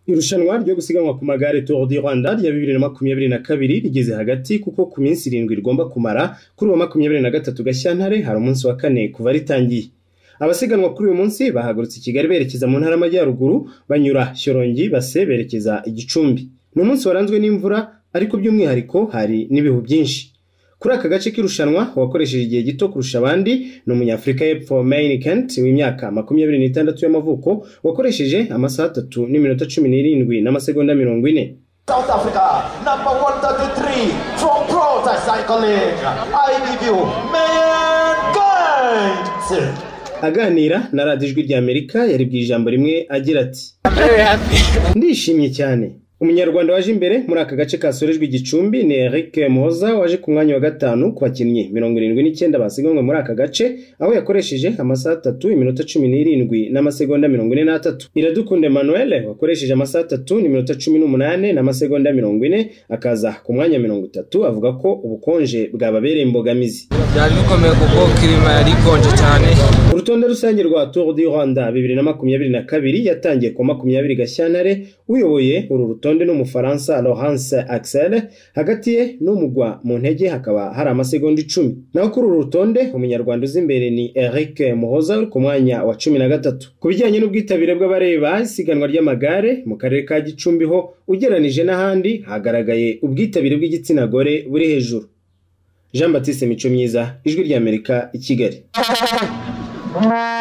irushanwa ryo gusiganwa ku magare Tour du Rwanda rya 2022 rigeze hagati kuko ku minsi irindwi rigomba kumara kuri uwa 23 Gashyantare hari umunsi wa kane kuva ritangiye abasiganwa kuri uyu munsi bahagurutse i Kigali berekeza mu ntara y'Amajyaruguru banyura Shyorongi base berekeza i Gicumbi ni umunsi waranzwe n'imvura ariko by'umwihariko hari n'ibihu byinshi kuri aka gace k'irushanwa uwakoresheje igihe gito kurusha abandi ni umunyafurika y'epfo Main Kent w'imyaka makumyabiri n'itandatu y'amavuko wakoresheje amasaha atatu n'iminota cumi n'irindwi n'amasegonda mirongo ine South Africa, number 133 from Prota Cycling, IDBU, Mayan Guide. aganira na radiyo ijwi ry'amerika yaribwiye ijambo rimwe agira ati ndishimye cyane umunyarwanda waje imbere muri aka gace kasorejwe igicumbi ni eric muhoza waje ku mwanya wa gatanu ku bakinnyi mirongo irindwi n'icyenda basiganwe muri aka gace aho yakoresheje amasaha atatu iminota cumi n'irindwi n'amasegonda mirongo ine n'atatu iradukunda emmanuel wakoresheje amasaha atatu n'iminota cumi n'umunani n'amasegonda mirongo ine akaza ku mwanya mirongo itatu avuga ko ubukonje bwababereye imbogamizi byari bikomeye kuko kirima yari ikonje cyane urutonde rusange rwa tour du rwanda bibiri na makumyabiri na kabiri yatangiye ku makumyabiri gashyantare uyoboye uru rutonde n'umufaransa laurence axel hagati ye n'umugwa mu ntege hakaba hari amasegonda icumi naho kuri uru rutonde umunyarwanda uzi imbere ni eric muhoza uri ku mwanya wa cumi na gatatu ku bijyanye n'ubwitabire bw'abareba isiganwa ry'amagare mu karere ka gicumbi ho ugereranije n'ahandi hagaragaye ubwitabire bw'igitsina gore buri hejuru jean batiste mico myiza ijwi ry'amerika i kigali Bye.